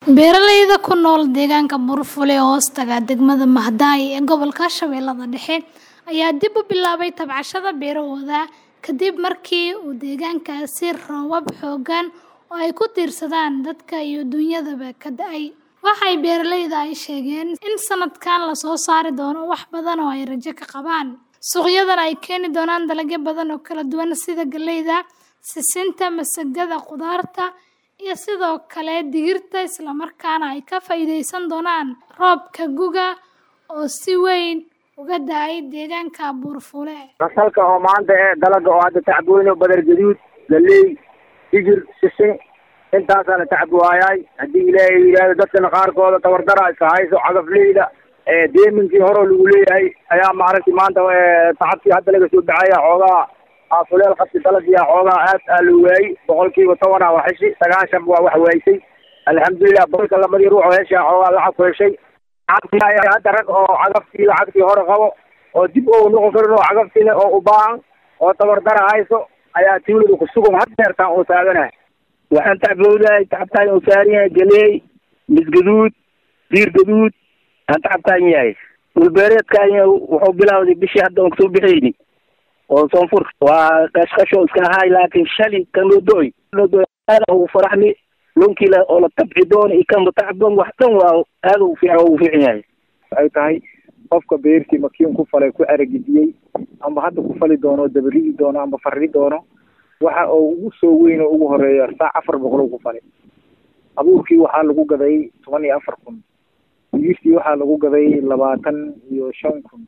Beeralayda ku nool deegaanka Buurfule ee hoostaga degmada Maadai ee gobolka Shabeellaha Dhexe ayaa dib u bilaabay tabcashada beerahooda kadib markii uu deegaankaasi roobab xooggan oo ay ku tiirsadaan dadka iyo dunyadaba ka da'ay. Waxay beeralayda ay sheegeen in sanadkan la soo saari doono wax badan oo ay rajo ka qabaan. Suuqyadan ay keeni doonaan dalagyo badan oo kala duwan sida galleyda, sisinta, masagada, khudaarta iyo sidoo kale digirta isla markaana ay ka faa'iideysan doonaan roobka gu'ga oo si weyn uga da'ay deegaanka Buurfule. Fasalka oo maanta ee dalaga oo hadda tacbooyno badar gaduud, galley, digir, sisin intaasaa la tacbuwaayay haddii ilaahay yidhaahdo dadkana qaarkooda tabardara iska hayso cagafleyda ee deeminkii hore lagu leeyahay ayaa maaragtay maanta tacabkii hadda laga soo baxaya xoogaa afuleel qabsi dalagii xoogaa aad aa loo waayey boqolkiiba tobanaa waa heshi sagaashan waa wax waaysay alxamdulilah boqolka labadii ruux oo heshaa xoogaa lacag ku heshay hadda rag oo cagaftii lacagtii hore qabo oo dib oo noqon karin oo cagaftii leh oo u baahan oo tabardara hayso ayaa tuulada ku sugan had deertaan oo taaganahay waxaan tacbowdahay tacabtaan uu saaran yahay galeey misgaduud diir gaduud aan tacabtaan yahay dhulbeereedkaan wuxuu bilawday bishii hadda oon kasoo bixayni oo soonfur waa qashqasho iska ahaay laakiin shali kan loo do-oy loo do-oy aada ugu faraxmi lonkii la oo la tabci doono iyo kan tacban wax dhan waa aada ugu fiican ugu fiican yahay waxay tahay qofka beertii makiin ku falay ku aragidiyey amba hadda ku fali doono dabaridi doono amba farri doono waxa oo ugu soo weyn oo ugu horeeya saac afar boqol ku falay abuurkii waxaa lagu gaday toban iyo afar kun digirtii waxaa lagu gaday labaatan iyo shan kun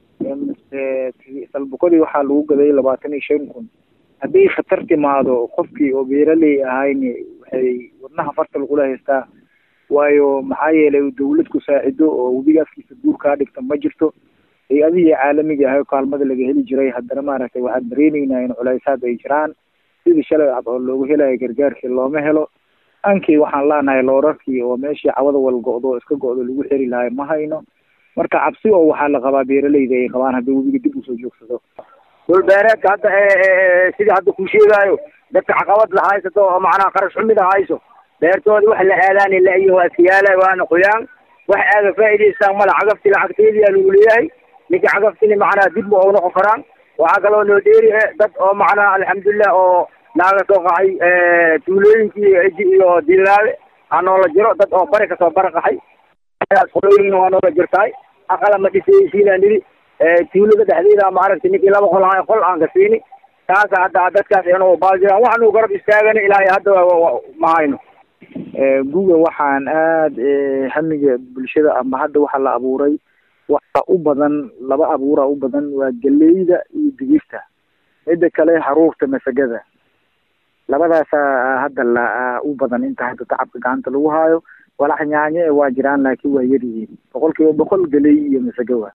salbuqadii waxaa lagu gaday labaatan iyo shan kun haddii khatar timaado qofkii oo beeraley ahayn waxay wadnaha farta lagula haystaa waayo maxaa yeelay dawlad ku saacido oo webiga afkiisa guur kaa dhigta ma jirto hay-adihii caalamiga ahay kaalmada laga heli jiray haddana maaragtay waxaan dareeneynaa in culaysaad ay jiraan sidii shalay cad oo loogu helayo gargaarkii looma helo ankii waxaan leenahay loorarkii oo meeshii cawada wal go-do oo iska go-do lagu xeri lahay ma hayno marka cabsi oo waxaa la qabaa beeralayda ay qabaan haddii webiga dib usoo joogsado dhulbeereedka hadda sidii hadda ku sheegaayo dadka caqabad la haysato oo macnaha qarash xumida hayso beertooda wax la aadaani la-iyo waa iskayaala waana qoyaan wax aaga faa'iidaystaan mala cagafti lacagteedii aa lagu leeyahay ninka cagaftina macnaha dib ma og noqon karaan waxaa kaloo noo dheeri dad oo macnaha alxamdulilah oo naaga soo qaxay tuulooyinkii eji iyo dilaawe aa noola jiro dad oo bari kasoo baraqaxay qolooyin waa noola jirtaay aqala ma dhisaysiinaa nidi tuulada dhexdeeda maaragtay ninkii laba qol ahay qol aan ka siini taasa hadda dadkaas inuu baajiraan waxanu garab istaagana ilaahay hadda ma hayno guga waxaan aada hamiga bulshada ama hadda waxa la abuuray waxa u badan laba abuura u badan waa galeyda iyo digirta midda kale haruurta masagada labadaasa hadda la u badan inta hadda tacabka gacanta lagu haayo walax nyaanye waa jiraan laakiin waa yar yihiin boqol kiiba boqol galey iyo masago waa